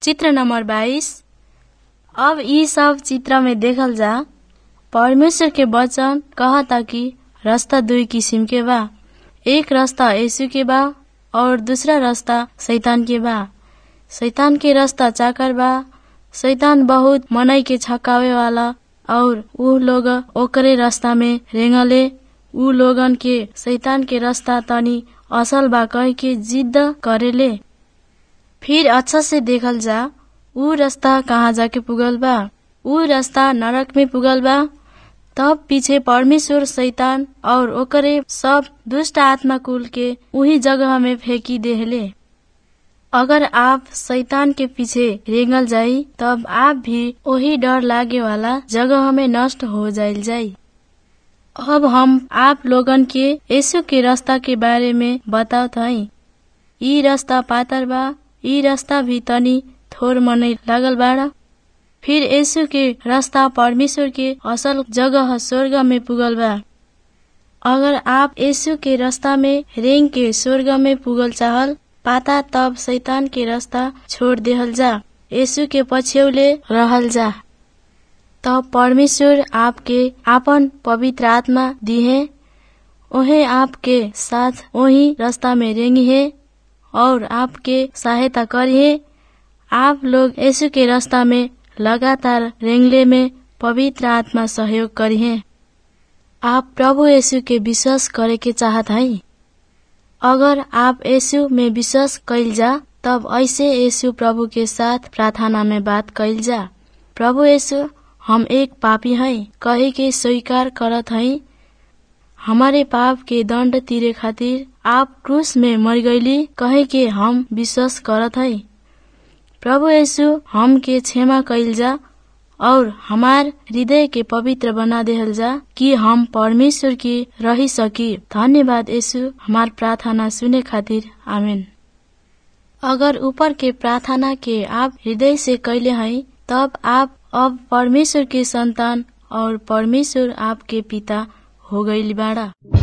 चित्र नंबर बाईस अब इ सब चित्र में देखल जा परमेश्वर के वचन कहता कि रास्ता दुई किसिम के बा एक रास्ता यीशु के बा और दूसरा रास्ता शैतान के बा शैतान के रास्ता चाकर बा शैतान बहुत मनई के छकावे वाला और ऊ लोग ओकरे रास्ता में रेंगले ऊ लोगन के शैतान के रास्ता तनी असल बा कह के जिद्द करेले फिर अच्छा से देखल जा ऊ रास्ता कहाँ जाके पुगल बा ऊ रास्ता नरक में पुगल बा तब पीछे परमेश्वर शैतान और ओकरे सब दुष्ट आत्मा कुल के उही जगह में फेंकी देहले अगर आप शैतान के पीछे रेंगल जाई तब आप भी वही डर लागे वाला जगह में नष्ट हो जाइल जाई अब हम आप लोगन के यीशु के रास्ता के बारे में बतावत हई ई रास्ता पातर बा ई रास्ता भी तनी थोर मनै लागल बाड़ा फिर यीशु के रास्ता परमेश्वर के असल जगह स्वर्ग में पुगल बा अगर आप यीशु के रास्ता में रेंग के स्वर्ग में पुगल चाहल पाता तब शैतान के रास्ता छोड़ देहल जा यीशु के पछ्यौले रहल जा तब परमेश्वर आपके आपन पवित्र आत्मा दिहे ओहे आपके साथ वही रास्ता में रेंगी है और आपके सहायता करिए आप लोग यीशु के रास्ता में लगातार रेंगले में पवित्र आत्मा सहयोग करिए आप प्रभु यीशु के विश्वास करे के चाहत हई अगर आप यीशु में विश्वास कैल जा तब ऐसे यीशु प्रभु के साथ प्रार्थना में बात कैल जा प्रभु यीशु हम एक पापी हई कहे के स्वीकार करत हई हमारे पाप के दंड तीरे खातिर आप क्रूस में मर गईली कहे के हम विश्वास करत हई प्रभु यीशु हम के क्षमा कैल जा और हमार हृदय के पवित्र बना देहल जा कि हम परमेश्वर की रही सकी धन्यवाद यीशु हमार प्रार्थना सुने खातिर आमीन अगर ऊपर के प्रार्थना के आप हृदय से कैले हैं तब आप अब परमेश्वर के संतान और परमेश्वर आपके पिता हो गई बाड़ा